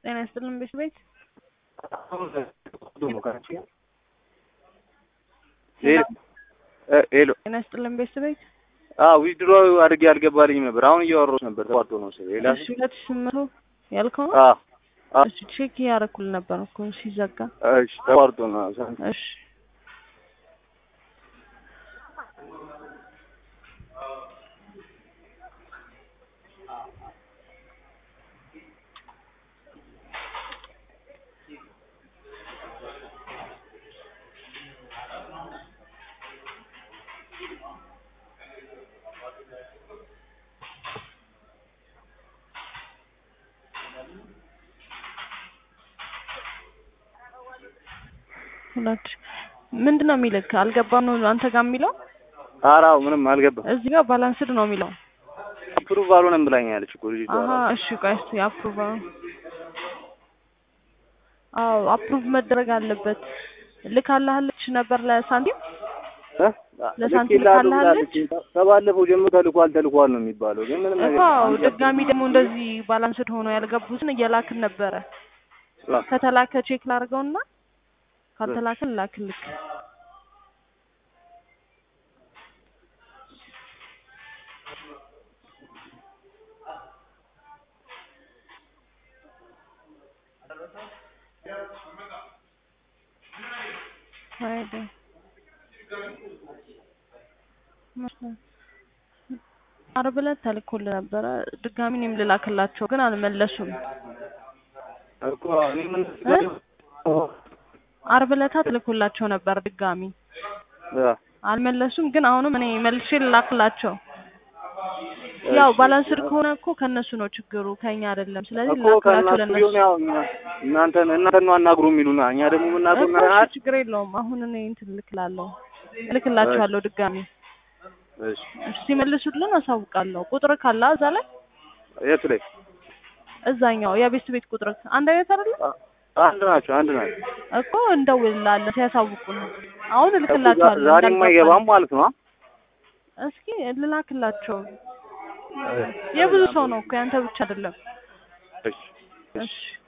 ጤና ይስጥልን ቤት ቤት ሄሎ ጤና ይስጥልን ቤት ቤት ዊዝድሮ አድርጌ አልገባልኝም ነበር። አሁን እያወራሁት ነበር። ተቋርጦ ነው መሰለኝ። ሌላ እሺ ሁለት ሺህ ስምንት መቶ ያልከው ነው? አዎ አዎ፣ እሺ ቼክ እያደረኩል ነበር እኮ ሲዘጋ። እሺ ተቋርጦ ነው። እሺ ሁለት ምንድን ነው የሚልክ? አልገባም ነው አንተ ጋር የሚለው? ኧረ አዎ፣ ምንም አልገባም። እዚህ ጋር ባላንስድ ነው የሚለው። አፕሩቭ አልሆነም ብላኛለች እኮ ልጅቷ። አሀ እሺ ቆይ እስኪ አፕሩቭ አዎ አፕሩቭ መደረግ አለበት። ልካላለች ነበር ለሳንቲም እ? ለሳንቲም ልኬልሃለሁ ልካላለች? ብላለች። ከባለፈው ጀምሮ ተልኳል ተልኳል ነው የሚባለው፣ ግን ምንም ነገር አዎ ድጋሚ ደግሞ እንደዚህ ባላንስድ ሆኖ ያልገቡትን እየላክን ነበረ። አዎ። ከተላከ ቼክ ላድርገውና ካልተላከን ላክልክ። ሄደ ዓርብ ዕለት ተልኮልህ ነበረ። ድጋሚ እኔም ልላክላቸው ግን አልመለሱም። እኮ እኔ ምን እ? ዓርብ ዕለት ተልኮላቸው ነበር ድጋሚ አ፣ አልመለሱም። ግን አሁንም እኔ መልሼ ልላክላቸው። ያው ባላንስድ ከሆነ እኮ ከእነሱ ነው ችግሩ ከኛ አይደለም። ስለዚህ እኮ ልላክላቸው ከእናንተ ለእነሱ ቢሆን ያው እኛ- እናንተን እናንተን ነው አናግሩ የሚሉና እኛ ደግሞ የምናውቀው እኮ ነገር እሺ፣ ችግር የለውም። አሁን እኔ እንትን እልክላለሁ እልክላቸዋለሁ ድጋሚ እሺ፣ እሺ፣ ሲመልሱልን አሳውቃለሁ። ቁጥር ካለ እዛ ላይ የት ላይ እዛኛው የቤት ቤት ቁጥር አንድ አይነት አይደለም አ- አንድ ናቸው አንድ ናቸው። እኮ እንደውልላለን ሲያሳውቁን። አሁን እልክላቸዋለሁ። ዛሬ እንዳልገባኝ። የማይገባም ማለት ነው። እስኪ ልላክላቸው። የብዙ ሰው ነው እኮ ያንተ ብቻ አይደለም። እሺ እሺ